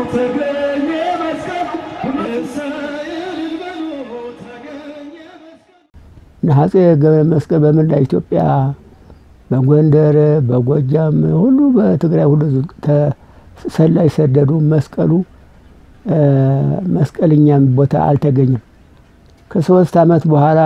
ተገኘ መስቀል እሰይ በሉ ተገኘ መስቀል አፄ ገብረ መስቀል በመላ ኢትዮጵያ በጎንደር፣ በጎጃም ሁሉ በትግራይ ሁሉ ሰላይ ሰደዱ። መስቀሉ መስቀልኛም ቦታ አልተገኘም። ከሶስት ዓመት በኋላ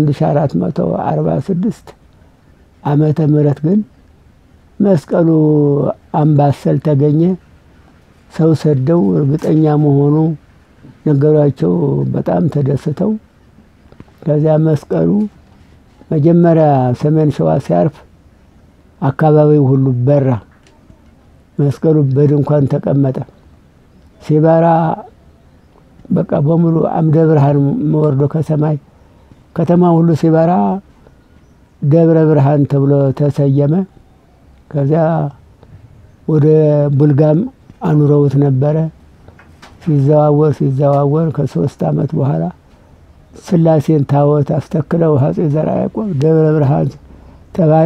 በ1446 ዓመተ ምህረት ግን መስቀሉ አምባሰል ተገኘ። ሰው ሰደው እርግጠኛ መሆኑ ነገሯቸው። በጣም ተደስተው ከዚያ መስቀሉ መጀመሪያ ሰሜን ሸዋ ሲያርፍ አካባቢው ሁሉ በራ። መስቀሉ በድንኳን ተቀመጠ። ሲበራ በቃ በሙሉ አምደ ብርሃን ወርዶ ከሰማይ ከተማ ሁሉ ሲበራ ደብረ ብርሃን ተብሎ ተሰየመ። ከዚያ ወደ ቡልጋም አኑረውት ነበረ። ሲዘዋወር ሲዘዋወር ከሶስት ዓመት በኋላ ስላሴን ታቦት አስተክለው አፄ ዘርዓ ያዕቆብ ደብረ ብርሃን ተባለ።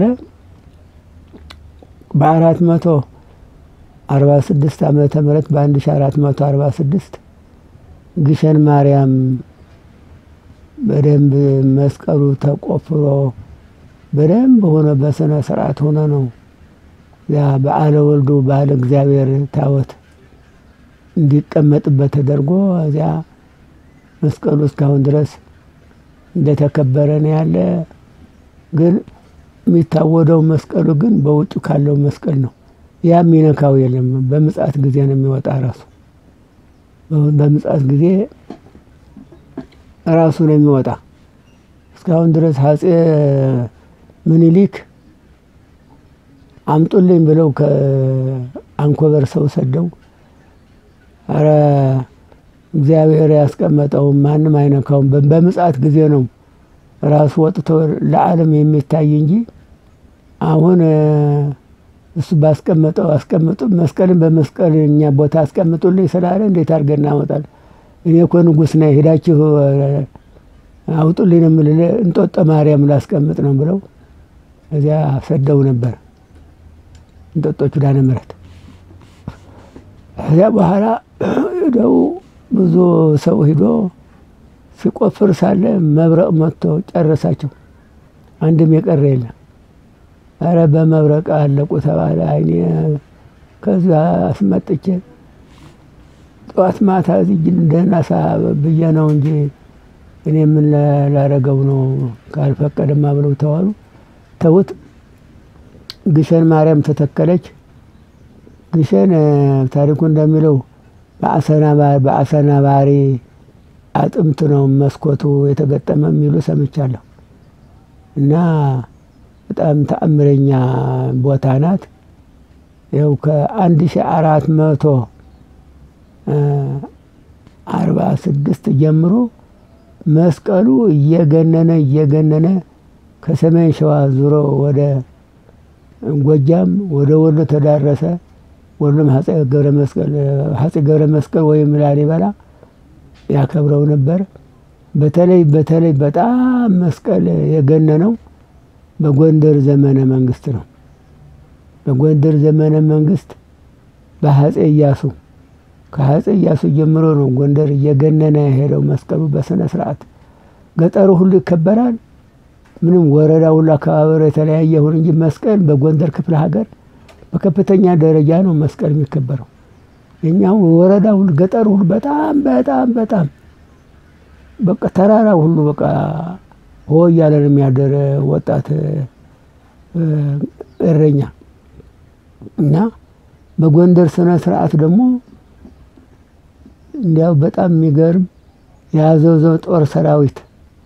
በአራት መቶ አርባ ስድስት ዓመተ ምህረት በአንድ ሺ አራት መቶ አርባ ስድስት ግሸን ማርያም በደንብ መስቀሉ ተቆፍሮ በደንብ ሆነ በስነ ስርዓት ሆነ ነው ያ በዓለ ወልዱ በዓለ እግዚአብሔር ታቦት እንዲቀመጥበት ተደርጎ እዚያ መስቀሉ እስካሁን ድረስ እንደተከበረ ነው ያለ። ግን የሚታወደው መስቀሉ ግን በውጭ ካለው መስቀል ነው። ያ የሚነካው የለም። በምጽአት ጊዜ ነው የሚወጣ ራሱ በምጽአት ጊዜ ራሱ ነው የሚወጣ። እስካሁን ድረስ አፄ ምኒልክ አምጡልኝ ብለው ከአንኮበር ሰው ሰደው አረ እግዚአብሔር ያስቀመጠውም ማንም አይነካውም። በምጽአት ጊዜ ነው ራሱ ወጥቶ ለዓለም የሚታይ እንጂ አሁን እሱ ባስቀመጠው አስቀምጡ መስቀልን በመስቀል እኛ ቦታ አስቀምጡልኝ ስላለ እንዴት አድርገን እናወጣለን? እኔ እኮ ንጉሥ ነኝ ሄዳችሁ አውጡልኝ ነው የምልህ እንጦጦ ማርያም ላስቀምጥ ነው ብለው እዚያ ሰደው ነበር እንጦጦ ኪዳነ ምሕረት። ከዚያ በኋላ ሄደው ብዙ ሰው ሂዶ ሲቆፍር ሳለ መብረቅ መጥቶ ጨረሳቸው። አንድም የቀረ የለም። አረ በመብረቅ አለቁ ተባለ። አይኔ ከዚያ አስመጥቼ ጠዋት ማታ እዚህ ደህና ሳ ብዬ ነው እንጂ እኔ ምን ላረገው ነው ካልፈቀደማ ብለው ተዋሉ። ተውት። ግሸን ማርያም ተተከለች። ግሸን ታሪኩ እንደሚለው በአሰናባሪ አጥምት ነው መስኮቱ የተገጠመ የሚሉ ሰምቻለሁ። እና በጣም ተአምረኛ ቦታ ናት። ይኸው ከአንድ ሺ አራት መቶ አርባ ስድስት ጀምሮ መስቀሉ እየገነነ እየገነነ ከሰሜን ሸዋ ዙሮ ወደ ጎጃም ወደ ወሎ ተዳረሰ። ወሎም አፄ ገብረ መስቀል አፄ ገብረ መስቀል ወይም ላሊበላ ያከብረው ነበር። በተለይ በተለይ በጣም መስቀል የገነነው በጎንደር ዘመነ መንግስት ነው። በጎንደር ዘመነ መንግስት በአፄ ኢያሱ ከአፄ ኢያሱ ጀምሮ ነው ጎንደር እየገነነ የሄደው መስቀሉ በስነ ስርዓት። ገጠሩ ሁሉ ይከበራል። ምንም ወረዳ ሁሉ አካባቢሩ የተለያየ ሁን እንጂ መስቀል በጎንደር ክፍለ ሀገር በከፍተኛ ደረጃ ነው መስቀል የሚከበረው። የኛው ወረዳ ሁሉ ገጠር ሁሉ በጣም በጣም በጣም በቃ ተራራ ሁሉ በቃ ሆ እያለ ነው የሚያደር ወጣት እረኛ እና በጎንደር ስነ ስርዓት ደግሞ እንዲያው በጣም የሚገርም የአዘዞ ጦር ሰራዊት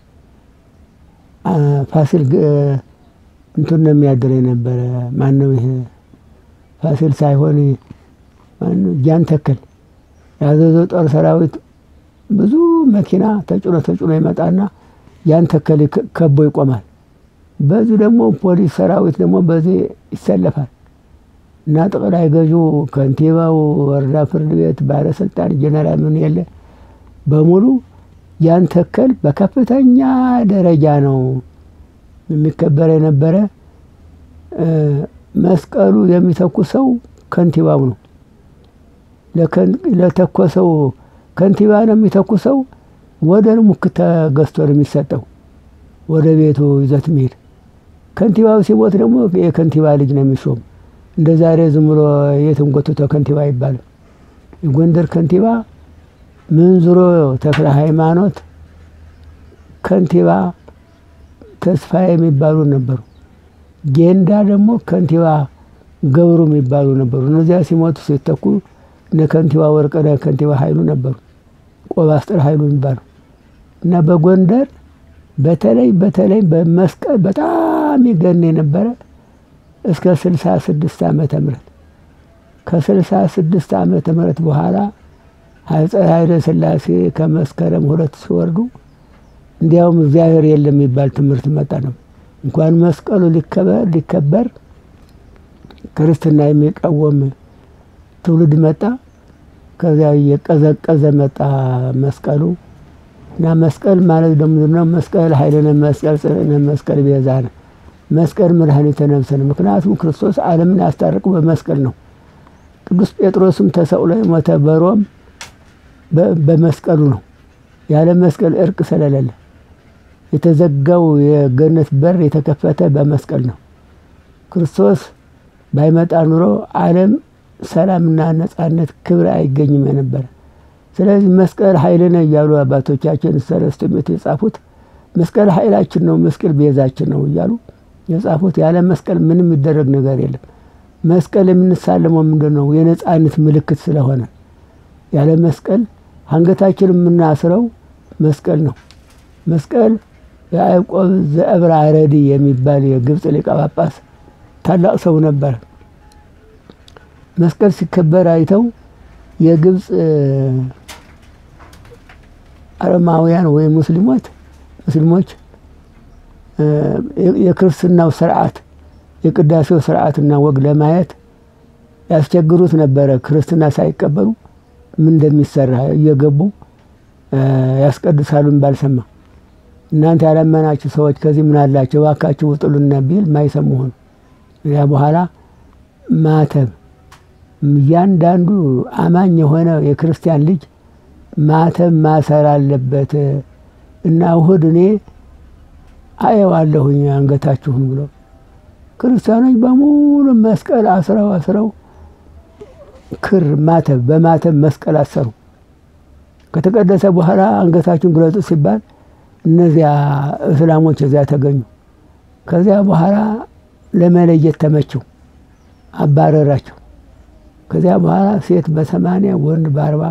ፋሲል እንትን ነው የሚያደር የነበረ ማነው ይሄ ፋሲል ሳይሆን ጃን ተከል የአዘዞ ጦር ሰራዊት ብዙ መኪና ተጭኖ ተጭኖ ይመጣና ያን ተከል ከቦ ይቆማል። በዚህ ደግሞ ፖሊስ ሰራዊት ደግሞ በዚህ ይሰለፋል እና ጠቅላይ ገዢው፣ ከንቲባው፣ ወረዳ ፍርድ ቤት ባለስልጣን፣ ጀነራል ምን የለ በሙሉ ያን ተከል በከፍተኛ ደረጃ ነው የሚከበር የነበረ። መስቀሉ የሚተኩሰው ከንቲባው ነው። ለተኮሰው ከንቲባ ነው የሚተኩሰው። ወደ ሙክት ተገዝቶ ነው የሚሰጠው ወደ ቤቱ ይዘት ሚሄድ። ከንቲባው ሲሞት ደግሞ የከንቲባ ልጅ ነው የሚሾም። እንደ ዛሬ ዝም ብሎ የትም ጎትቶ ከንቲባ አይባልም። የጎንደር ከንቲባ ምንዝሮ ተክለ ሃይማኖት ከንቲባ ተስፋ የሚባሉ ነበሩ። ጌንዳ ደግሞ ከንቲባ ገብሩ የሚባሉ ነበሩ። እነዚያ ሲሞቱ ሲተኩ እነ ከንቲባ ወርቅነህ ከንቲባ ኃይሉ ነበሩ። ቆባስጥር ኃይሉ የሚባሉ እና በጎንደር በተለይ በተለይ በመስቀል በጣም ይገን የነበረ እስከ ስልሳ ስድስት ዓመተ ምህረት ከስልሳ ስድስት ዓመተ ምህረት በኋላ አፄ ኃይለ ሥላሴ ከመስከረም ሁለት ሲወርዱ እንዲያውም እግዚአብሔር የለም የሚባል ትምህርት መጣ ነው። እንኳን መስቀሉ ሊከበር ሊከበር ክርስትና የሚቃወም ትውልድ መጣ። ከዚያ እየቀዘቀዘ መጣ መስቀሉ እና መስቀል ማለት ደግሞ ነው መስቀል ኃይልነ መስቀል ጽንዕነ መስቀል ቤዛነ መስቀል መድኃኒተ ነፍስነ። ምክንያቱም ክርስቶስ ዓለምን ያስታርቁ በመስቀል ነው። ቅዱስ ጴጥሮስም ተሰቅሎ የሞተ በሮም በመስቀሉ ነው። ያለ መስቀል እርቅ ስለሌለ የተዘጋው የገነት በር የተከፈተ በመስቀል ነው። ክርስቶስ ባይመጣ ኑሮ ዓለም ሰላምና ነጻነት ክብር አይገኝም የነበረ። ስለዚህ መስቀል ኃይልነ እያሉ አባቶቻችን ሰለስቱ ምዕት የጻፉት መስቀል ኃይላችን ነው፣ መስቀል ቤዛችን ነው እያሉ የጻፉት። ያለ መስቀል ምንም የሚደረግ ነገር የለም። መስቀል የምንሳለመው ምንድን ነው? የነጻነት ምልክት ስለሆነ ያለ መስቀል አንገታችን የምናስረው መስቀል ነው። መስቀል የያዕቆብ ዘእብራ አረዲ የሚባል የግብፅ ሊቀ ጳጳስ ታላቅ ሰው ነበር። መስቀል ሲከበር አይተው የግብፅ አረማውያን ወይም ሙስሊሞች ሙስሊሞች የክርስትናው ስርዓት የቅዳሴው ስርዓትና ወግ ለማየት ያስቸግሩት ነበረ። ክርስትና ሳይቀበሉ ምን እንደሚሰራ እየገቡ ያስቀድሳሉ ባልሰማ እናንተ ያላመናችሁ ሰዎች ከዚህ ምን አላቸው እባካችሁ ውጡልን ቢል ማይሰሙ ሆኑ። ያ በኋላ ማተብ እያንዳንዱ አማኝ የሆነ የክርስቲያን ልጅ ማተብ ማሰር አለበት እና እሁድ እኔ አየዋለሁኝ አንገታችሁን ብሎ ክርስቲያኖች በሙሉ መስቀል አስረው አስረው ክር ማተብ በማተብ መስቀል አሰሩ። ከተቀደሰ በኋላ አንገታችሁን ግለጡ ሲባል እነዚያ እስላሞች እዚያ ተገኙ። ከዚያ በኋላ ለመለየት ተመቸው፣ አባረራቸው። ከዚያ በኋላ ሴት በሰማንያ ወንድ በአርባ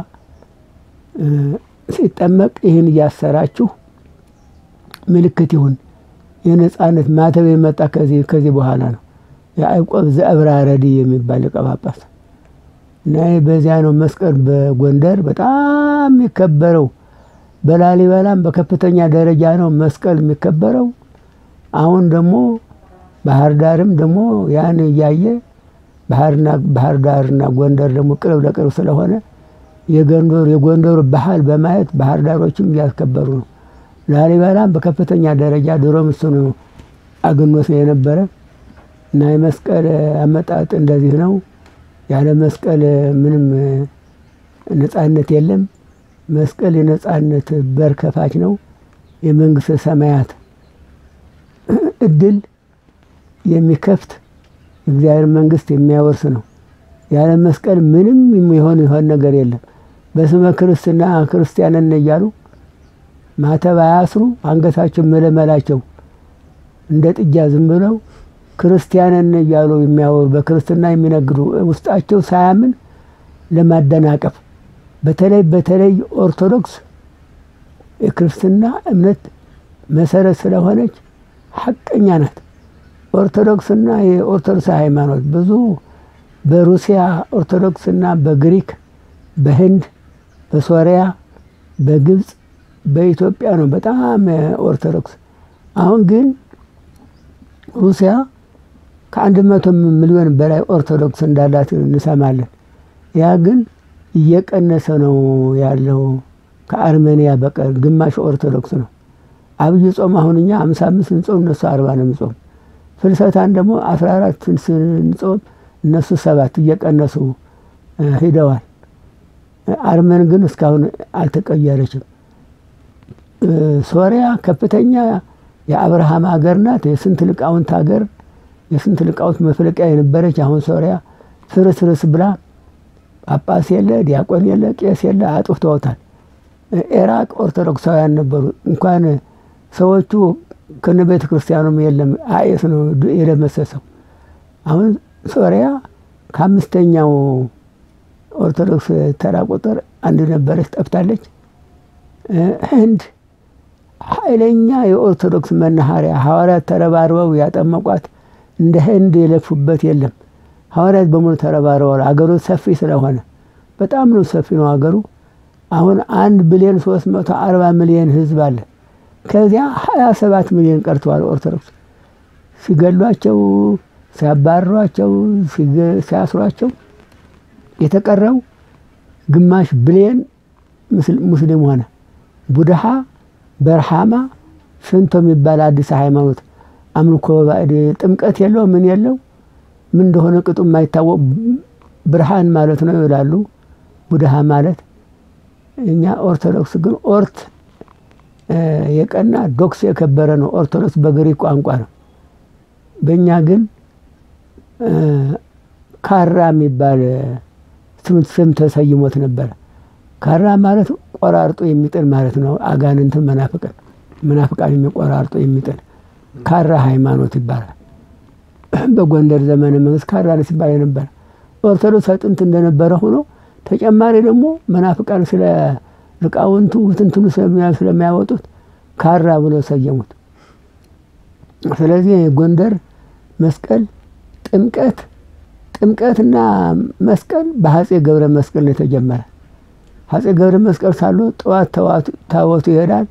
ሲጠመቅ ይህን እያሰራችሁ ምልክት ይሁን የነጻነት ማተብ የመጣ ከዚህ ከዚህ በኋላ ነው። ያዕቆብ ዘእብራ አረዲ የሚባል ሊቀ ጳጳስ እና በዚያ ነው መስቀል በጎንደር በጣም የሚከበረው። በላሊበላም በከፍተኛ ደረጃ ነው መስቀል የሚከበረው። አሁን ደግሞ ባህር ዳርም ደግሞ ያን እያየ ባህር ዳርና ጎንደር ደግሞ ቅርብ ለቅርብ ስለሆነ የጎንደሩ የጎንደሩ ባህል በማየት ባህር ዳሮችም እያስከበሩ ነው። ላሊበላም በከፍተኛ ደረጃ ድሮም እሱ ነው አግኖት የነበረ እና የመስቀል አመጣጥ እንደዚህ ነው። ያለ መስቀል ምንም ነጻነት የለም። መስቀል የነጻነት በር ከፋች ነው። የመንግስተ ሰማያት እድል የሚከፍት የእግዚአብሔር መንግስት የሚያወርስ ነው። ያለ መስቀል ምንም የሚሆን ይሆን ነገር የለም። በስመ ክርስትና ክርስቲያንን እያሉ ማተብ አያስሩ፣ አንገታቸው መለመላቸው እንደ ጥጃ ዝም ብለው ክርስቲያንን እያሉ የሚያወሩ በክርስትና የሚነግዱ ውስጣቸው ሳያምን ለማደናቀፍ በተለይ በተለይ ኦርቶዶክስ የክርስትና እምነት መሰረት ስለሆነች ሐቀኛ ናት። ኦርቶዶክስና የኦርቶዶክስ ሃይማኖት ብዙ በሩሲያ ኦርቶዶክስና በግሪክ፣ በህንድ፣ በሶሪያ፣ በግብፅ፣ በኢትዮጵያ ነው በጣም ኦርቶዶክስ። አሁን ግን ሩሲያ ከአንድ መቶ ሚሊዮን በላይ ኦርቶዶክስ እንዳላት እንሰማለን። ያ ግን እየቀነሰ ነው ያለው። ከአርሜኒያ በቀር ግማሽ ኦርቶዶክስ ነው። አብይ ጾም አሁን እኛ አምሳ አምስት ስንጾም እነሱ አርባ ነው የሚጾም። ፍልሰታን ደግሞ አስራ አራት ስንጾም እነሱ ሰባት እየቀነሱ ሂደዋል። አርመን ግን እስካሁን አልተቀየረችም። ሶሪያ ከፍተኛ የአብርሃም ሀገር ናት። የስንት ሊቃውንት ሀገር የስንት ሊቃውንት መፍለቂያ የነበረች አሁን ሶሪያ ፍርስርስ ብላ ጳጳስ የለ፣ ዲያቆን የለ፣ ቄስ የለ አጥፍተውታል። ኢራቅ ኦርቶዶክሳውያን ነበሩ። እንኳን ሰዎቹ ከነ ቤተ ክርስቲያኑም የለም አይስ ነው የደመሰሰው። አሁን ሶሪያ ከአምስተኛው ኦርቶዶክስ ተራ ቁጥር አንድ ነበረች፣ ጠፍታለች። ህንድ ኃይለኛ የኦርቶዶክስ መናኸሪያ ሐዋርያት ተረባርበው ያጠመቋት እንደ ህንድ የለፉበት የለም። ሐዋርያት በሙሉ ተረባርበዋል። አገሩ ሰፊ ስለሆነ በጣም ነው ሰፊ ነው አገሩ። አሁን አንድ ብሊዮን ሶስት መቶ አርባ ሚሊዮን ህዝብ አለ። ከዚያ ሀያ ሰባት ሚሊዮን ቀርተዋል ኦርቶዶክስ ሲገሏቸው፣ ሲያባርሯቸው፣ ሲያስሯቸው የተቀረው ግማሽ ብሊዮን ሙስሊም ሆነ። ቡድሃ በርሃማ ሽንቶ የሚባል አዲስ ሃይማኖት አምልኮ ባዕድ ጥምቀት የለው ምን የለው ምን እንደሆነ ቅጡ የማይታወቅ ብርሃን ማለት ነው ይላሉ። ቡድሃ ማለት እኛ ኦርቶዶክስ ግን ኦርት የቀና ዶክስ የከበረ ነው። ኦርቶዶክስ በግሪክ ቋንቋ ነው። በእኛ ግን ካራ የሚባል ስም ተሰይሞት ነበረ። ካራ ማለት ቆራርጦ የሚጥል ማለት ነው። አጋንንትን መናፍቅን መናፍቃን የሚቆራርጦ የሚጥል ካራ ሃይማኖት ይባላል። በጎንደር ዘመነ መንግስት ካራ ሲባል የነበረ ኦርቶዶክስ ጥንት እንደነበረ ሆኖ ተጨማሪ ደግሞ መናፍቃን ስለ ሊቃውንቱ ትንትኑ ስለሚያወጡት ካራ ብሎ ሰየሙት። ስለዚህ የጎንደር መስቀል ጥምቀት ጥምቀትና መስቀል በአፄ ገብረ መስቀል ነው የተጀመረ። አፄ ገብረ መስቀል ሳሉ ጠዋት ታቦቱ ይሄዳል።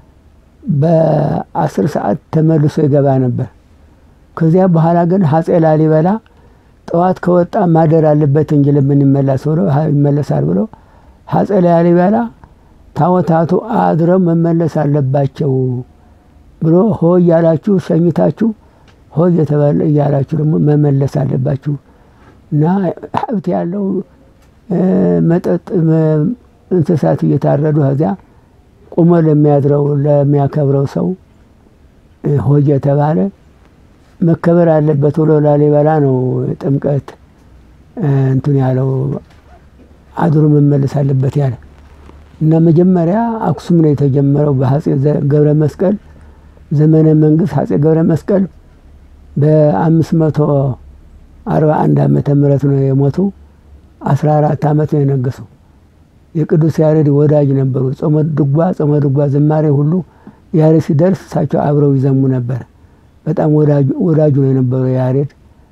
በአስር ሰዓት ተመልሶ ይገባ ነበር። ከዚያ በኋላ ግን አፄ ላሊበላ ጠዋት ከወጣ ማደር አለበት እንጂ ለምን ይመለስ ብሎ ይመለሳል ብሎ አፄ ላሊበላ ታቦታቱ አድረው መመለስ አለባቸው ብሎ ሆ እያላችሁ ሸኝታችሁ ሆ እየተባለ እያላችሁ ደግሞ መመለስ አለባችሁ እና ሀብት ያለው መጠጥ እንስሳት እየታረዱ ከዚያ ቁሞ ለሚያድረው ለሚያከብረው ሰው ሆ እየተባለ መከበር አለበት ብሎ ላሊበላ ነው ጥምቀት እንትን ያለው አድሮ መመለስ አለበት ያለ እና መጀመሪያ አክሱም ነው የተጀመረው በአፄ ገብረ መስቀል ዘመነ መንግስት አፄ ገብረ መስቀል በአምስት መቶ አርባ አንድ ዓመተ ምህረት ነው የሞቱ። አስራ አራት ዓመት ነው የነገሱ። የቅዱስ ያሬድ ወዳጅ ነበሩ። ጾመ ድጓ ጾመ ድጓ ዝማሬ ሁሉ ያሬድ ሲደርስ እሳቸው አብረው ይዘሙ ነበር። በጣም ወዳጁ ነው የነበረው ያሬድ።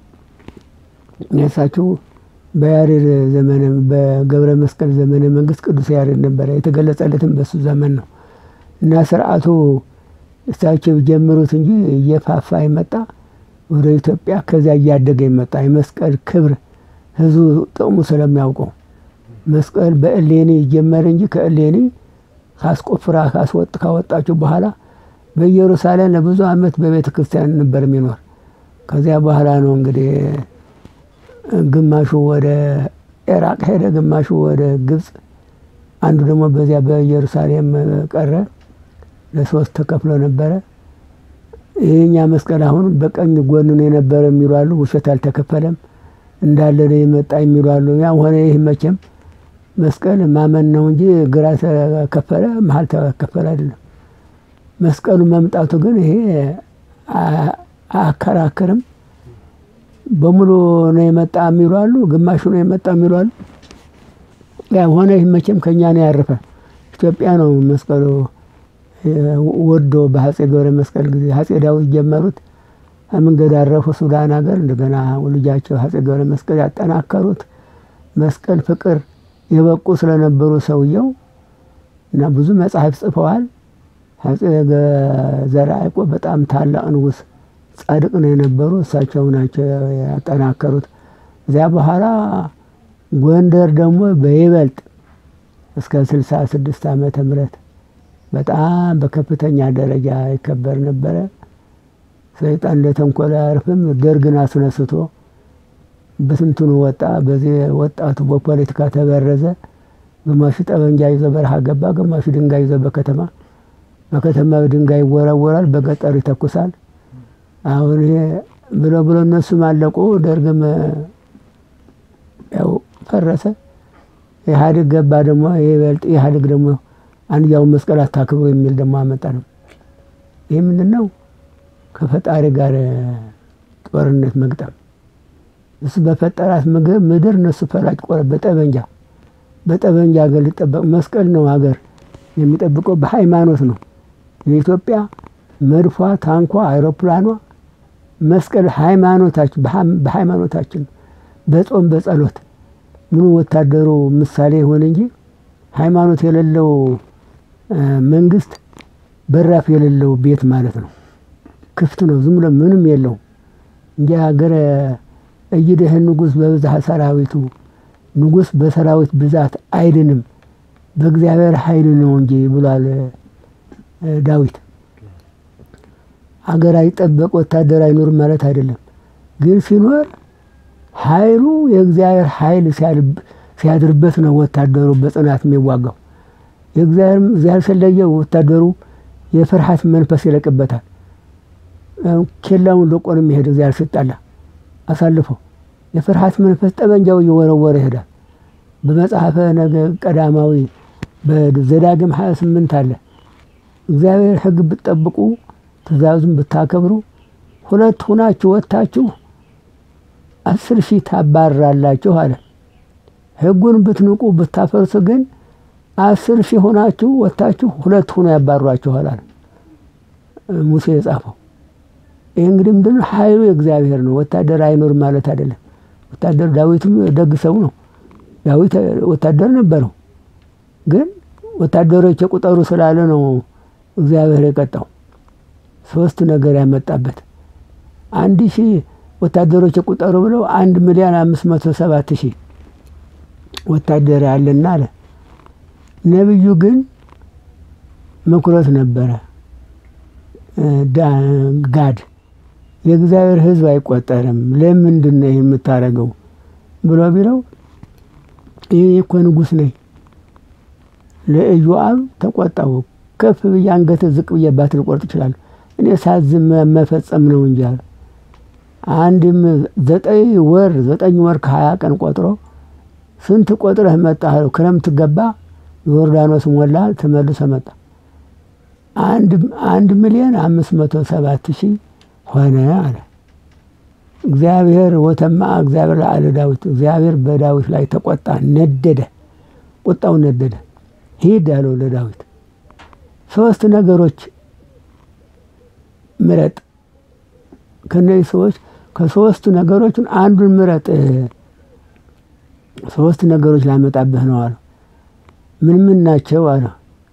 እሳቸው በያሬድ ዘመነ በገብረ መስቀል ዘመነ መንግስት ቅዱስ ያሬድ ነበረ። የተገለጸለትም በሱ ዘመን ነው እና ስርዓቱ እሳቸው ጀምሩት እንጂ እየፋፋ ይመጣ ወደ ኢትዮጵያ ከዚያ እያደገ ይመጣ። የመስቀል ክብር ህዝቡ ጥቅሙ ስለሚያውቀው መስቀል በእሌኒ ይጀመር እንጂ ከእሌኒ ካስቆፍራ ካስወጥ ካወጣችሁ በኋላ በኢየሩሳሌም ለብዙ ዓመት በቤተ ክርስቲያን ነበር የሚኖር። ከዚያ በኋላ ነው እንግዲህ ግማሹ ወደ ኢራቅ ሄደ፣ ግማሹ ወደ ግብፅ፣ አንዱ ደግሞ በዚያ በኢየሩሳሌም ቀረ። ለሶስት ተከፍሎ ነበረ። ይህኛ መስቀል አሁን በቀኝ ጎኑን የነበረ የሚሉ አሉ። ውሸት አልተከፈለም እንዳለ ነው የመጣ የሚሉ አሉ። ያም ሆነ ይህ መቼም መስቀል ማመን ነው እንጂ ግራ ተከፈለ መሀል ተከፈለ አይደለም። መስቀሉ መምጣቱ ግን ይሄ አያከራክርም። በሙሉ ነው የመጣ የሚሉ አሉ፣ ግማሹ ነው የመጣ የሚሉ አሉ። ያም ሆነ ይህ መቼም ከኛ ነው ያረፈ። ኢትዮጵያ ነው መስቀሉ ወዶ በአፄ ገብረ መስቀል ጊዜ አፄ ዳዊት ጀመሩት። መንገድ አረፉ ሱዳን ሀገር። እንደገና ልጃቸው አፄ ገብረ መስቀል ያጠናከሩት መስቀል ፍቅር የበቁ ስለነበሩ ሰውየው እና ብዙ መጽሐፍ ጽፈዋል። አፄ ዘርዓ ያዕቆብ በጣም ታላቅ ንጉሥ ጻድቅ ነው የነበሩ እሳቸው ናቸው ያጠናከሩት። እዚያ በኋላ ጎንደር ደግሞ በይበልጥ እስከ ስልሳ ስድስት ዓመተ ምህረት በጣም በከፍተኛ ደረጃ ይከበር ነበረ። ሰይጣን ለተንኮል አያርፍም። ደርግን አስነስቶ በትንትኑ ወጣ። በዚህ ወጣቱ በፖለቲካ ተበረዘ። ግማሹ ጠመንጃ ይዞ በረሃ ገባ፣ ግማሹ ድንጋይ ይዞ በከተማ በከተማ ድንጋይ ይወረወራል፣ በገጠሩ ይተኩሳል። አሁን ይሄ ብሎ ብሎ እነሱም አለቁ። ደርግም ያው ፈረሰ። ኢህአዴግ ገባ። ደግሞ ይበልጥ ኢህአዴግ ደግሞ አንድያውን መስቀል አታክብሩ የሚል ደግሞ አመጣ ነው። ይህ ምንድን ነው? ከፈጣሪ ጋር ጦርነት መግጠም። እሱ በፈጠራት ምድር እነሱ ፈላጭ ቆረ በጠበንጃ በጠበንጃ ሀገር ሊጠበቅ መስቀል ነው ሀገር የሚጠብቀው በሃይማኖት ነው። የኢትዮጵያ መድፏ፣ ታንኳ፣ አይሮፕላኗ መስቀል ሃይማኖታችን በሃይማኖታችን በጾም በጸሎት ምኑ ወታደሩ ምሳሌ ይሆን እንጂ ሃይማኖት የሌለው መንግስት በራፍ የሌለው ቤት ማለት ነው። ክፍት ነው፣ ዝም ብሎ ምንም የለው እንጂ ሀገረ እይደህ ንጉሥ በብዝሃ ሰራዊቱ ንጉሥ በሰራዊት ብዛት አይድንም በእግዚአብሔር ኃይል ነው እንጂ ብሏል ዳዊት። አገር አይጠበቅ ወታደር አይኖርም ማለት አይደለም፣ ግን ሲኖር ኃይሉ የእግዚአብሔር ኃይል ሲያድርበት ነው ወታደሩ በጽናት የሚዋጋው። እግዚአብሔር ስለየው ወታደሩ የፍርሃት መንፈስ ይለቅበታል። ኬላውን ለቆ ነው የሚሄድ እግዚአብሔር ሲጣላ አሳልፎ የፍርሃት መንፈስ ጠበንጃው እየወረወረ ይሄዳል። በመጽሐፈ ነገ ቀዳማዊ በዘዳግም ሀያ ስምንት አለ እግዚአብሔር ሕግ ብትጠብቁ ትእዛዙን ብታከብሩ ሁለት ሁናችሁ ወጥታችሁ አስር ሺህ ታባራላችሁ አለ። ሕጉን ብትንቁ ብታፈርሱ ግን አስር ሺህ ሆናችሁ ወጥታችሁ ሁለት ሁኖ ያባሯችኋል አለ ሙሴ የጻፈው። ይህ እንግዲህ ምንድን ነው? ኃይሉ የእግዚአብሔር ነው። ወታደር አይኖር ማለት አይደለም። ወታደር ዳዊትም ደግ ሰው ነው። ዳዊት ወታደር ነበረው፣ ግን ወታደሮች የቁጠሩ ስላለ ነው እግዚአብሔር የቀጣው። ሶስት ነገር ያመጣበት አንድ ሺህ ወታደሮች የቁጠሩ ብለው አንድ ሚሊዮን አምስት መቶ ሰባት ሺህ ወታደር ያለና አለ። ነቢዩ ግን መኩረት ነበረ ጋድ የእግዚአብሔር ሕዝብ አይቆጠርም፣ ለምንድን ነው ይህ የምታደርገው ብሎ ቢለው ይህ እኮ ንጉሥ ነኝ። ለኢዮአብ ተቆጣው። ከፍ ብዬ አንገት ዝቅ ብዬ ባትል ቆርጥ ይችላል፣ እኔ ሳዝም መፈጸም ነው እንጂ አለ። አንድም ዘጠኝ ወር ዘጠኝ ወር ከሀያ ቀን ቆጥሮ ስንት ቆጥረህ መጣህ? ክረምት ገባ፣ ዮርዳኖስ ሞላ፣ ተመልሶ መጣ። አንድ ሚሊዮን አምስት መቶ ሰባት ሺህ ሆነ አለ። እግዚአብሔር ወተማ እግዚአብሔር ለአለ ዳዊት እግዚአብሔር በዳዊት ላይ ተቆጣ፣ ነደደ፣ ቁጣው ነደደ። ሂድ አለው ለዳዊት ሶስት ነገሮች ምረጥ። ከነዚህ ሰዎች ከሶስቱ ነገሮችን አንዱን ምረጥ። ሶስት ነገሮች ላመጣብህ ነው አለ። ምን ምን ናቸው አለ።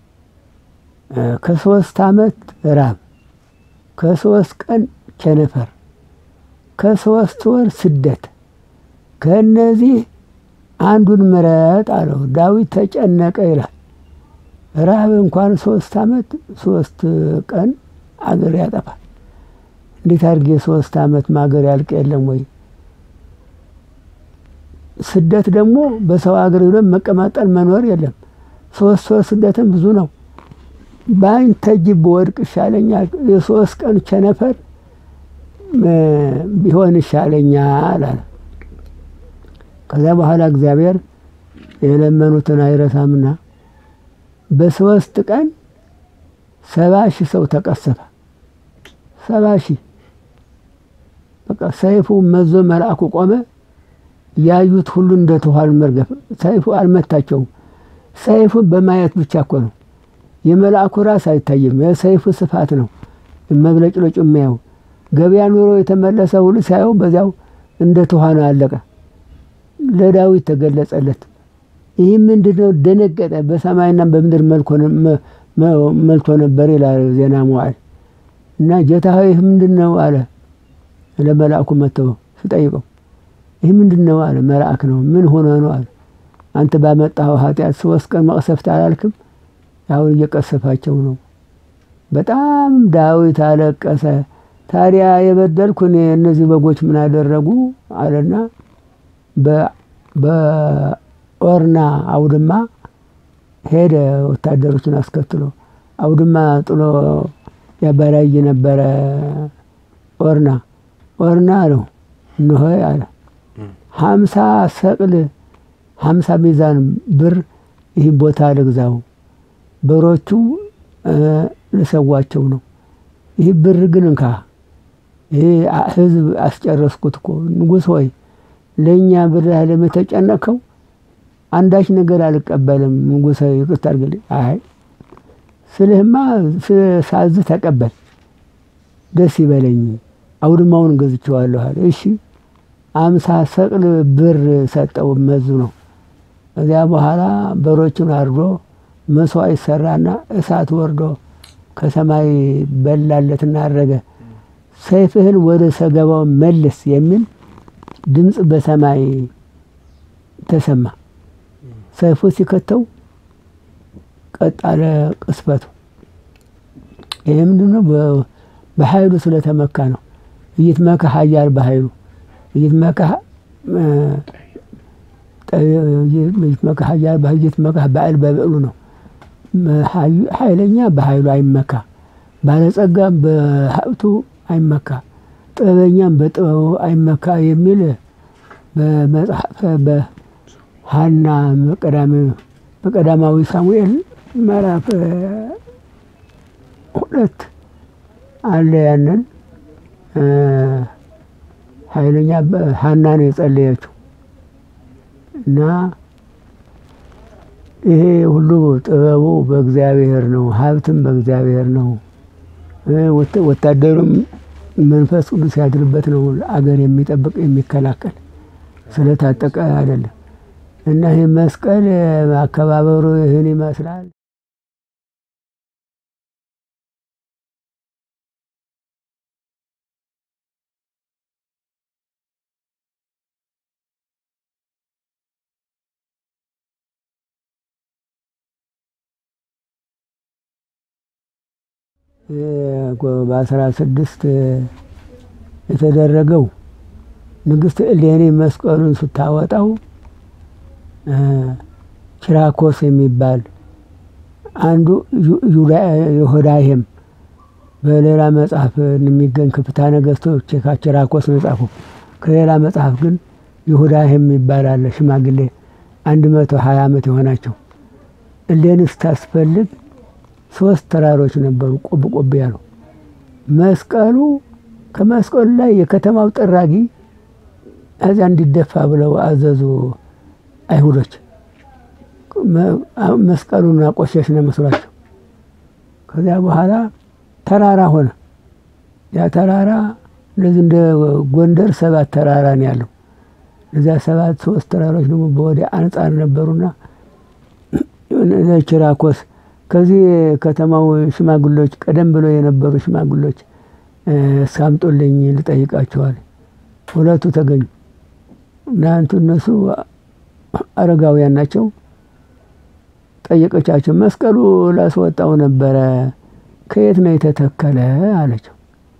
ከሶስት ዓመት ራብ፣ ከሶስት ቀን ቸነፈር፣ ከሶስት ወር ስደት። ከእነዚህ አንዱን ምረጥ አለው። ዳዊት ተጨነቀ ይላል። ራብ እንኳን ሶስት ዓመት ሶስት ቀን አገር ያጠፋል። እንዴት አድርጌ ሶስት ዓመት ማገር ያልቅ የለም ወይ? ስደት ደግሞ በሰው ሀገር ሄዶ መቀማጠል መኖር የለም። ሶስት ወር ስደትም ብዙ ነው። በአንተ እጅ በወድቅ ይሻለኛል፣ የሶስት ቀን ቸነፈር ቢሆን ይሻለኛል አለ። ከዚያ በኋላ እግዚአብሔር የለመኑትን አይረሳምና በሶስት ቀን ሰባ ሺህ ሰው ተቀሰፈ። ሰባ ሺህ በቃ ሰይፉ መዞ መልአኩ ቆመ። ያዩት ሁሉ እንደ ተኋል መርገፍ። ሰይፉ አልመታቸውም። ሰይፉ በማየት ብቻ እኮ ነው። የመልአኩ ራስ አይታይም። የሰይፉ ስፋት ነው መብለጭለጩ የሚያየው። ገበያ ኑሮ የተመለሰ ሁሉ ሲያየው በዚያው እንደ ተኋነ አለቀ። ለዳዊት ተገለጸለት። ይህ ምንድን ነው? ደነገጠ። በሰማይና በምድር መልቶ ነበር ይላል ዜና መዋዕል። እና ጌታ ሆይ ይህ ምንድን ነው አለ። ለመልአኩ መጥተው ሲጠይቀው ይህ ምንድን ነው አለ። መልአክ ነው። ምን ሆነ ነው አለ። አንተ ባመጣኸው ኃጢአት ሶስት ቀን መቅሰፍት አላልክም? አሁን እየቀሰፋቸው ነው። በጣም ዳዊት አለቀሰ። ታዲያ የበደልኩ እኔ እነዚህ በጎች ምን አደረጉ አለና በኦርና አውድማ ሄደ ወታደሮችን አስከትሎ አውድማ ጥሎ ያበራይ ነበረ። ኦርና ኦርና አለው እንሆ አለ ሀምሳ ሰቅል ሀምሳ ሚዛን ብር ይህ ቦታ ልግዛው፣ በሮቹ ልሰዋቸው ነው። ይህ ብር ግን እንካ፣ ይህ ህዝብ አስጨረስኩት እኮ ንጉሥ ሆይ ለእኛ ብለህ ለምተጨነቀው አንዳች ነገር አልቀበልም። ንጉሥ ይቅርታ አድርግልኝ። አይ ስልህማ ሳዝህ ተቀበል፣ ደስ ይበለኝ፣ አውድማውን ገዝቼዋለሁ አለ። እሺ አምሳ ሰቅል ብር ሰጠው መዙ ነው። ከዚያ በኋላ በሮቹን አርዶ መስዋዕት ሰራና እሳት ወርዶ ከሰማይ በላለትና አረገ። ሰይፍህን ወደ ሰገባው መልስ የሚል ድምፅ በሰማይ ተሰማ። ሰይፉ ሲከተው ቀጥ አለ ቅስፈቱ። ይህ ምንድን ነው? በኃይሉ ስለተመካ ነው። እይትመካ ኃያል በኃይሉ እይትመካ እይትመካ ኃያል እይትመካ በዓል በብዕሉ ነው። ኃይለኛ በኃይሉ አይመካ፣ ባለጸጋም በሀብቱ አይመካ፣ ጥበበኛም በጥበቡ አይመካ የሚል በመጽሐፈ በሐና በቀዳማዊ ሳሙኤል ምዕራፍ ሁለት አለ። ያንን ኃይለኛ ሐና ነው የጸለየችው እና ይሄ ሁሉ ጥበቡ በእግዚአብሔር ነው፣ ሀብትም በእግዚአብሔር ነው። ወታደሩም መንፈስ ቅዱስ ያድርበት ነው። አገር የሚጠብቅ የሚከላከል ስለታጠቀ አይደለም። እና ይህ መስቀል አከባበሩ ይህን ይመስላል። በአስራ ስድስት የተደረገው ንግስት እሌኒ መስቀሉን ስታወጣው ኪራኮስ የሚባል አንዱ ይሁዳሄም በሌላ መጽሐፍ የሚገኝ ክፍታ ነገስቶች ኪራኮስ ነው የጻፈው። ከሌላ መጽሐፍ ግን ይሁዳሄም የሚባል አለ። ሽማግሌ አንድ መቶ ሀያ ዓመት የሆናቸው እሌኒ ስታስፈልግ ሶስት ተራሮች ነበሩ፣ ቆብ ቆብ ያሉ መስቀሉ ከመስቀሉ ላይ የከተማው ጠራጊ እዚያ እንዲደፋ ብለው አዘዙ አይሁዶች። መስቀሉን አቆሸሽ ነው መስሏቸው። ከዚያ በኋላ ተራራ ሆነ። ያ ተራራ እንደዚህ እንደ ጎንደር ሰባት ተራራ ነው ያለው። እዚያ ሰባት ሶስት ተራሮች ደግሞ በወዲያ አንጻር ነበሩና ኪራኮስ ከዚህ ከተማው ሽማግሎች ቀደም ብሎ የነበሩ ሽማግሎች እስካምጦልኝ ልጠይቃቸዋል። ሁለቱ ተገኙ። እናንቱ እነሱ አረጋውያን ናቸው። ጠየቀቻቸው። መስቀሉ ላስወጣው ነበረ ከየት ነው የተተከለ አለችው።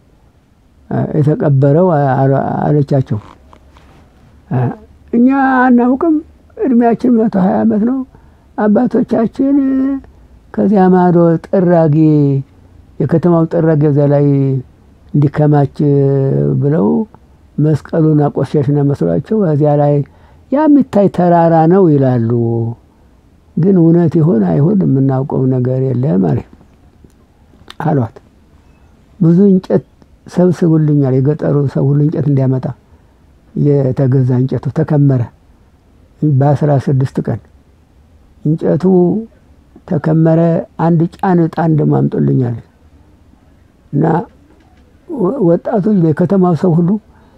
የተቀበረው አለቻቸው። እኛ አናውቅም፣ እድሜያችን መቶ ሀያ ዓመት ነው። አባቶቻችን ከዚያ ማዶ ጥራጊ የከተማው ጥራጊ እዚያ ላይ እንዲከማች ብለው መስቀሉን አቆሸሽነ መስሏቸው እዚያ ላይ ያ የሚታይ ተራራ ነው ይላሉ። ግን እውነት ይሆን አይሆን የምናውቀው ነገር የለም አለ አሏት። ብዙ እንጨት ሰብስቡልኛል፣ የገጠሩ ሰው ሁሉ እንጨት እንዲያመጣ የተገዛ እንጨቱ ተከመረ። በአስራ ስድስት ቀን እንጨቱ ተከመረ። አንድ ጫን ዕጣን ደግሞ አምጦልኛል እና ወጣቶች የከተማው ሰው ሁሉ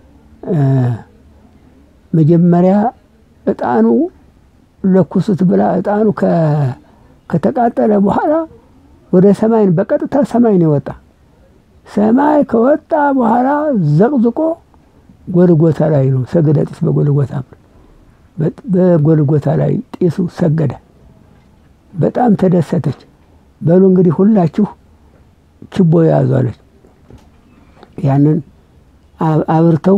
መጀመሪያ ዕጣኑ ለኩሱት ብላ ዕጣኑ ከተቃጠለ በኋላ ወደ ሰማይን በቀጥታ ሰማይን የወጣ ሰማይ ከወጣ በኋላ ዘቅዝቆ ጎልጎታ ላይ ነው ሰገደ ጢስ በጎልጎታ በጎልጎታ ላይ ጢሱ ሰገደ። በጣም ተደሰተች። በሉ እንግዲህ ሁላችሁ ችቦ ያዙ አለች። ያንን አብርተው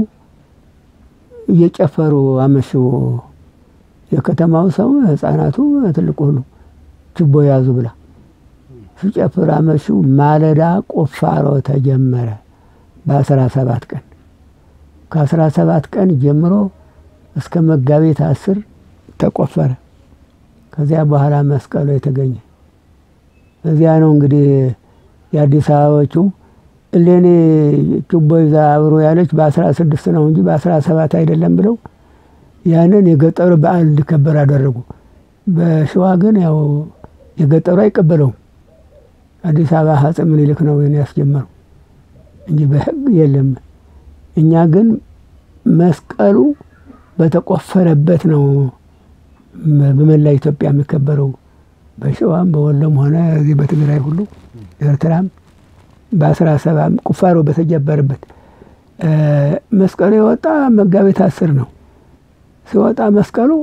እየጨፈሩ አመሹ። የከተማው ሰው ሕፃናቱ፣ ትልቁ ሁሉ ችቦ ያዙ ብላ ሲጨፍር አመሹ። ማለዳ ቁፋሮ ተጀመረ በአስራ ሰባት ቀን ከአስራ ሰባት ቀን ጀምሮ እስከ መጋቢት አስር ተቆፈረ። ከዚያ በኋላ መስቀሉ የተገኘ እዚያ ነው እንግዲህ የአዲስ አበባዎቹ እሌኔ ችቦ ይዛ አብሮ ያለች በአስራ ስድስት ነው እንጂ በአስራ ሰባት አይደለም ብለው ያንን የገጠሩ በዓል እንዲከበር አደረጉ። በሸዋ ግን ያው የገጠሩ አይቀበለውም። አዲስ አበባ አፄ ምኒልክ ነው ይህን ያስጀመረው እንጂ በሕግ የለም። እኛ ግን መስቀሉ በተቆፈረበት ነው በመላ ኢትዮጵያ የሚከበረው። በሸዋም በወሎም ሆነ እዚህ በትግራይ ሁሉ ኤርትራም በአስራ ሰባት ቁፋሮ በተጀበረበት መስቀሉ የወጣ መጋቢት አስር ነው። ሲወጣ መስቀሉ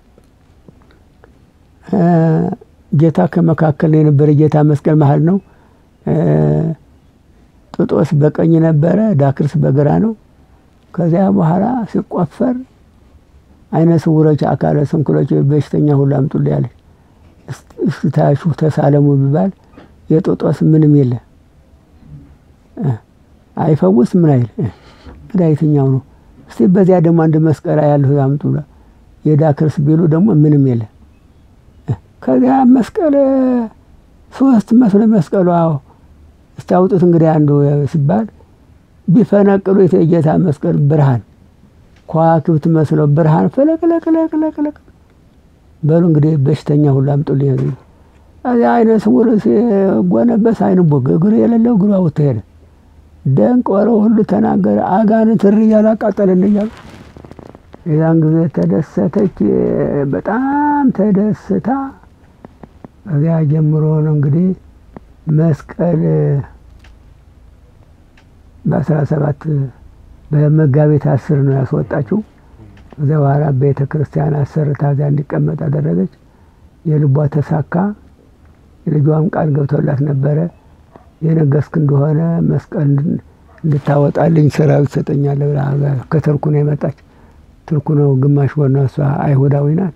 ጌታ ከመካከል የነበረ ጌታ መስቀል መሀል ነው። ጥጦስ በቀኝ ነበረ፣ ዳክርስ በግራ ነው። ከዚያ በኋላ ሲቆፈር አይነ ስውሮች፣ አካለ ስንኩሎች፣ በሽተኛ ሁሉ አምጡልኝ ያለች እስታሹ ተሳለሙ ቢባል የጥጦስ ምንም የለ አይፈውስ ምን አይል እንግዳ የትኛው ነው? እስቲ በዚያ ደግሞ አንድ መስቀል ያለሁ አምጡ የዳክርስ ቢሉ ደግሞ ምንም የለ። ከዚያ መስቀል ሶስት መስሎ መስቀሉ አዎ እስቲ አውጡት እንግዲህ አንዱ ሲባል ቢፈነቅሉት የጌታ መስቀል ብርሃን ከዋክብት መስሎ ብርሃን ፈለቅለቅለቅለቅለቅ በሉ እንግዲህ በሽተኛ ሁሉ አምጡልኝ። እዚያ አይነ ስውር ሲጎነበስ አይን ቦግ እግር የሌለው እግሩ አውጥቶ ሄደ። ደንቆሮ ሁሉ ተናገረ። አጋንንት እሪ እያሉ አቃጠለን እያሉ የዛን ጊዜ ተደሰተች። በጣም ተደስታ ከዚያ ጀምሮ ነው እንግዲህ መስቀል በአስራ ሰባት በመጋቢት አስር ነው ያስወጣችው። ከዚያ በኋላ ቤተ ክርስቲያን አሰርታ እዚያ እንዲቀመጥ አደረገች። የልቧ ተሳካ። የልጇም ቃል ገብቶላት ነበረ የነገስክ እንደሆነ መስቀል እንድታወጣልኝ ሰራዊት ትሰጠኛለህ ብላ ከቱርኩ ነው የመጣች። ቱርኩ ነው ግማሽ ወና እሷ አይሁዳዊ ናት።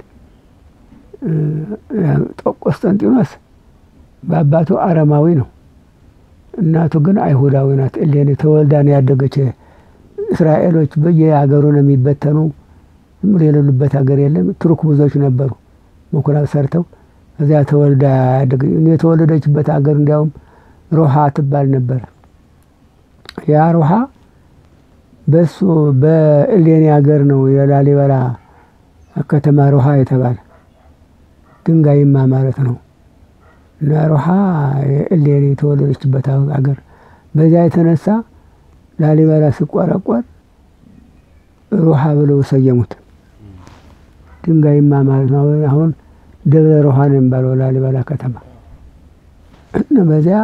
ቆስጠንጢኖስ በአባቱ አረማዊ ነው፣ እናቱ ግን አይሁዳዊ ናት። እሌኒ ተወልዳ ነው ያደገች። እስራኤሎች በየሀገሩ ነው የሚበተኑ፣ ዝም ብሎ የሌሉበት ሀገር የለም። ቱርክ ብዙዎች ነበሩ ምኩራብ ሰርተው እዚያ ተወልዳ ያደገ የተወለደችበት ሀገር እንዲያውም ሮሃ ትባል ነበር። ያ ሮሃ በሱ በእሌኒ ሀገር ነው የላሊበላ ከተማ ሮሃ የተባለ ድንጋይማ ማለት ነው። እና ሮሃ የእሌኒ የተወለደችበት ሀገር በዚያ የተነሳ ላሊበላ ሲቆረቆር ሮሃ ብለው ሰየሙት። ድንጋይማ ማለት ነው። አሁን ደብረ ሮሃ ነው የሚባለው ላሊበላ ከተማ እና በዚያ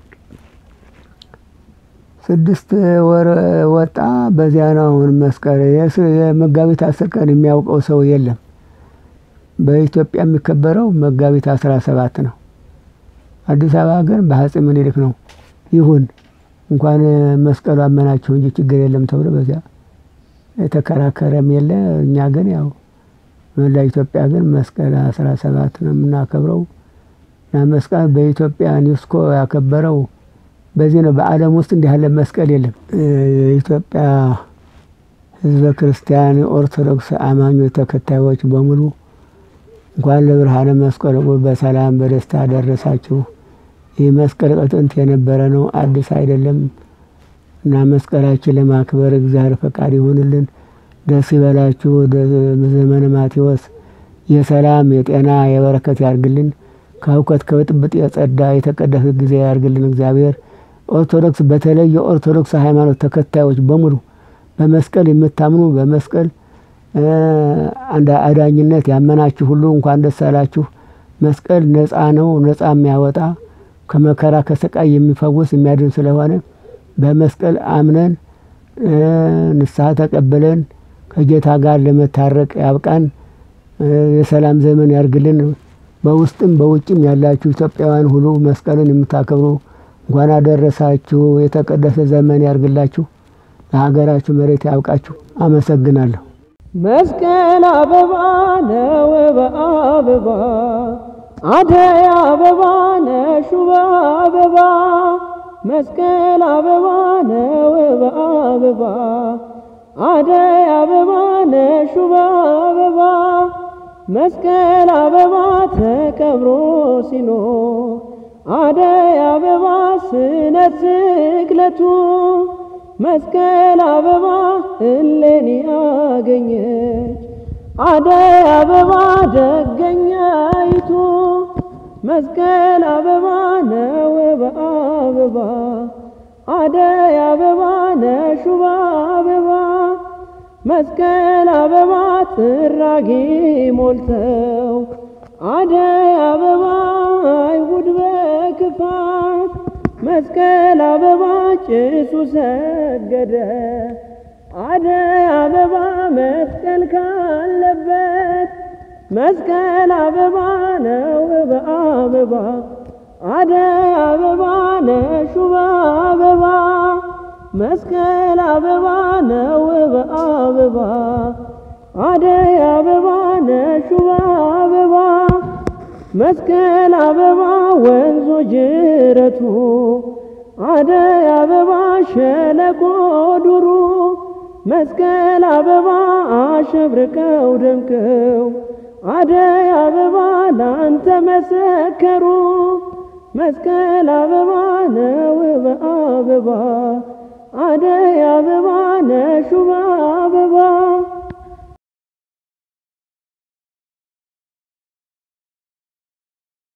ስድስት ወር ወጣ። በዚያ ነው አሁን መስቀል የመጋቢት አስር ቀን የሚያውቀው ሰው የለም። በኢትዮጵያ የሚከበረው መጋቢት አስራ ሰባት ነው። አዲስ አበባ ግን በአፄ ምኒልክ ነው። ይሁን እንኳን መስቀሉ አመናቸው እንጂ ችግር የለም ተብሎ በዚያ የተከራከረም የለ። እኛ ግን ያው መላ ኢትዮጵያ ግን መስቀል አስራ ሰባት ነው የምናከብረው እና መስቀል በኢትዮጵያ ዩኔስኮ ያከበረው በዚህ ነው። በዓለም ውስጥ እንዲህ ያለ መስቀል የለም። የኢትዮጵያ ሕዝበ ክርስቲያን የኦርቶዶክስ አማኞች ተከታዮች በሙሉ እንኳን ለብርሃነ መስቀሉ በሰላም በደስታ ደረሳችሁ። ይህ መስቀል ከጥንት የነበረ ነው፣ አዲስ አይደለም እና መስቀላችን ለማክበር እግዚአብሔር ፈቃድ ይሁንልን። ደስ ይበላችሁ። ዘመነ ማቴዎስ የሰላም የጤና የበረከት ያርግልን። ከእውቀት ከብጥብጥ የጸዳ የተቀደሰ ጊዜ ያርግልን እግዚአብሔር። ኦርቶዶክስ በተለይ የኦርቶዶክስ ሃይማኖት ተከታዮች በሙሉ በመስቀል የምታምኑ በመስቀል አንድ አዳኝነት ያመናችሁ ሁሉ እንኳን ደስ አላችሁ። መስቀል ነፃ ነው፣ ነፃ የሚያወጣ ከመከራ ከስቃይ የሚፈውስ የሚያድን ስለሆነ በመስቀል አምነን ንስሐ ተቀብለን ከጌታ ጋር ለመታረቅ ያብቃን። የሰላም ዘመን ያርግልን። በውስጥም በውጭም ያላችሁ ኢትዮጵያውያን ሁሉ መስቀልን የምታከብሩ እንኳን አደረሳችሁ። የተቀደሰ ዘመን ያርግላችሁ። ለሀገራችሁ መሬት ያብቃችሁ። አመሰግናለሁ። መስቀል አበባ ነው በአበባ አደይ አበባ ነሽ ውብ አበባ መስቀል አበባ ነው በአበባ አደይ አበባ ነሽ ውብ አበባ መስቀል አበባ ተቀብሮ ሲኖር አደይ አበባ ስነ ስቅለቱ መስቀል አበባ እሌኒ አገኘች አደይ አበባ ደገኛይቱ መስቀል አበባ ነው በአበባ አደይ አበባ ነሽ ውብ አበባ መስቀል አበባ ጥራጊ ሞልተው አደይ አበባ አይሁድ በክፋት መስቀል አበባ ጭሱ ሰገደ አደይ አበባ መስቀል ካለበት መስቀል አበባ ነው በአበባ አደይ አበባ ነሽ ውብ አበባ መስቀል አበባ ነው በአበባ አደይ አበባ ነሽ ውብ አበባ መስቀል አበባ ወንዙ ጅረቱ አደይ አበባ ሸለቆ ዱሩ መስቀል አበባ አሸብርቀው ደምቀው አደይ አበባ ላንተ መሰከሩ መስቀል አበባ ነው በአበባ አደይ አበባ ነሽ ውብ